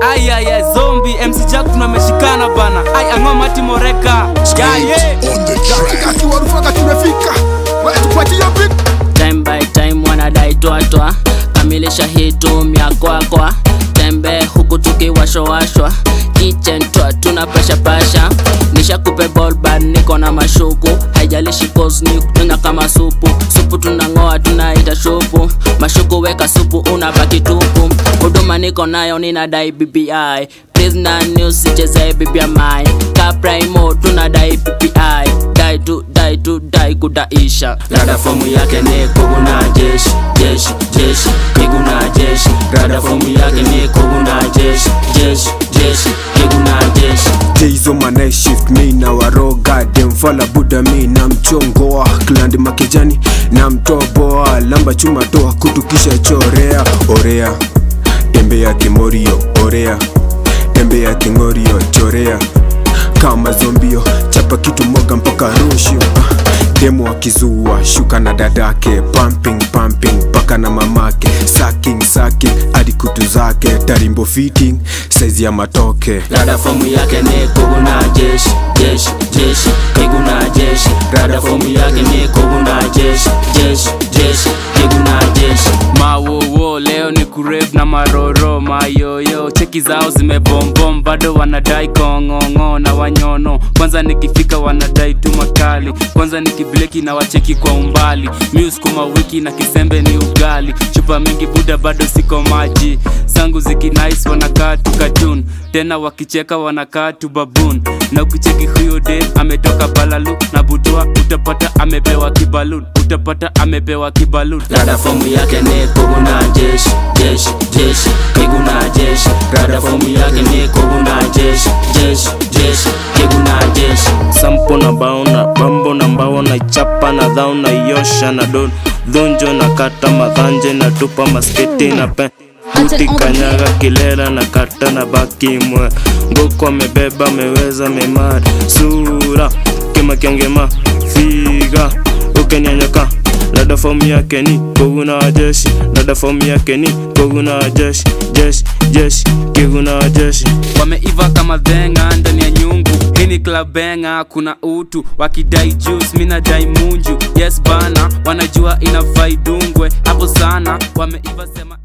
ayaya zombi mc jack tunameshikana bana ai ang'omati moreka yaye on the track. Kati warufaga tumefika Wewe tupatie beat time by time wanadai twatwa kamilisha hitu myakwakwa tembe huku tukiwashowashwa kitchen twa tuna pasha pasha nishakupe bolbad niko na mashuku haijalishi cause ni kunyanya kama supu supu tunang'oa tunaita shupu mashuku weka supu unabaki tupu huduma niko nayo ninadai bbi prisoner news sichezee bbi kaprimo tunadai bbi dai tu dai tu dai kudaisha rada fomu yake ni kuguna jeshi jeshi jeshi kiguna jeshi rada fomu yake ni kuguna jeshi jeshi jeshi kiguna jeshi Jeizo manai shift mi na waroga demfala buda mi na mchongoa klandi makejani na mtoboa lamba chuma toa kutukisha chorea orea tembe ya kimorio orea tembe ya kingorio chorea kama zombio chapa kitu moga mpaka rushio demo akizua shuka na dadake pumping pumping paka na mamake saking saking hadi kutu zake tarimbo fitting saizi ya matoke rada fomu yake ni kuguna jeshi jeshi jeshi kiguna jeshi rada fomu yake ni kuguna jeshi jeshi jeshi kiguna jeshi mawowo leo ni kurev na maroro mayoyo cheki zao zimebombom bado wanadai kong'ong'o na wanyono kwanza nikifika wanadai tu makali kwanza nikibleki na wacheki kwa umbali miuskuma wiki na kisembe ni ugali chupa mingi buda bado siko maji sangu zikinais wanakaa tu katun tena wakicheka wanakaa tu babun na ukicheki huyo de ametoka balalu na butua utapata amepewa kibalun utapata amepewa kibalun rada fomu yake ni kuguna jeshi jeshi jeshi kiguna jeshi rada fomu yake ni kuguna jeshi jeshi jeshi kiguna jeshi sampo na baona bambo na mbao na chapa na dhao na yosha na don dhunjo na kata madhanje na tupa masketi na pe buti kanyaga kilela na kata na baki mwe ngoko amebeba ameweza memari sura kimakengema figa ukenyanyoka lada fomu yake ni kuguna jeshi lada fomu yake ni kuguna jeshi jeshi jeshi kiguna jeshi wameiva kama dhenga ndani ya nyungu hii ni klabenga kuna utu wakidai juice mi nadai munju yes bana wanajua inafaa idungwe hapo sana wameiva sema